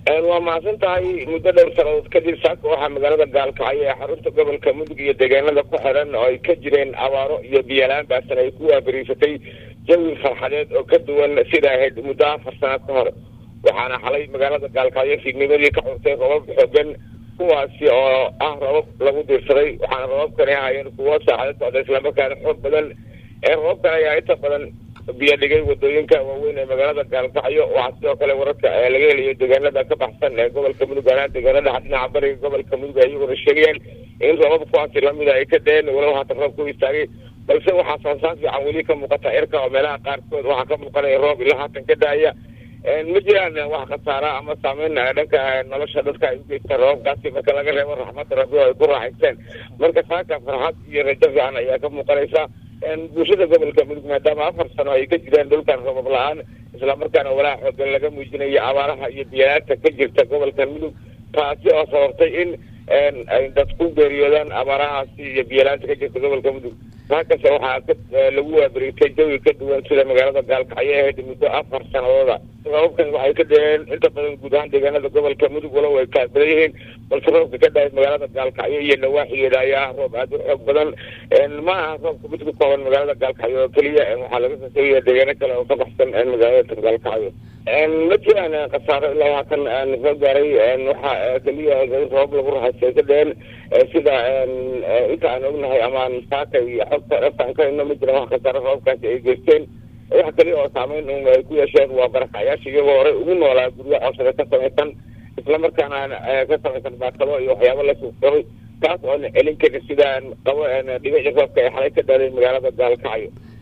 waa mahadsan tahay muddo dhowr sanadood kadib saaka waxaa magaalada gaalkacyo ee xarunta gobolka mudug iyo deegaanada ku xiran oo ay ka jireen abaaro iyo biyalaan baasan ay ku waabariisatay jawi farxadeed oo ka duwan sida ahayd muddo afar sano ka hor waxaana xalay magaalada gaalkacyo fiidnimadii ka xurtay robab xoogan kuwaasi oo ah robab lagu diirsaday waxaana robabkani ahaayeen kuwo saacado socda islamarkaana xoog badan ee robabkan ayaa inta badan biyo dhigay wadooyinka waaweyn ee magaalada gaalkacyo waxaa sidoo kale wararka laga helayo deegaanada ka baxsan ee gobolka mudug ahaan deegaanada dhinaca bariga gobolka mudug ay iyaguna sheegayaan in roobab kuwaasi lamida ay ka dheen walow haatan roob ku istaagay balse waxaa sansaan fiican weli ka muuqata cirka oo meelaha qaarkood waxaa ka muuqanaya roob ilaa haatan ka daaya ma jiraan wax khasaara ama saameyn dhanka nolosha dadka ay ugeystaan roobabkaasi marka laga reebo raxmada rabbi oo ay ku raaxaysteen marka saaka farxad iyo rajo fiican ayaa ka muuqanaysa bulshada gobolka mudug maadaama afar sano ay ka jiraan dhulkan robab la-aan islamarkaana walaa xoogan laga muujinayo abaaraha iyo biyalaanta ka jirta gobolka mudug taasi oo sababtay in ay dad ku geeriyoodaan abaarahaasi iyo biyalaanta ka jirta gobolka mudug halkase waxaa lagu waabariitay jawi ka duwan sida magaalada gaalkacyo ahayd muddo afar sanadooda robabkan waxay ka dheheen inta badan guud ahaan deegaanada gobolka mudug walow ay kaabadan yihiin balse roobka ka dhahay magaalada gaalkacyo iyo nawaaxigeeda ayaa ah roob aada u xoog badan ma aha roobka mid ku kooban magaalada gaalkacyo oo keliya waxaa laga soo sheegaya deegaano kale oo ka baxsan magaalada gaalkacyo ma jiraan khasaaro ilaa haatan soo gaaray waxaa keliya roobab lagu raxaystay ka dheheen sida inta aan ognahay amaan saaka iyo xogta dhaftaan ka hino ma jiraan wax khasaaro roobabkaasi ay geysteen wax kaliya oo saameyn un ay ku yeesheen waa barakacyaasha iyagoo horey ugu noolaa guryo cosada ka samaysan islamarkaana ka samaysan baakado iyo waxyaabo la suuqsaday taas oona celin karin sidaan qabo dhibici roobka ay xalay ka dhaaday magaalada gaalkacyo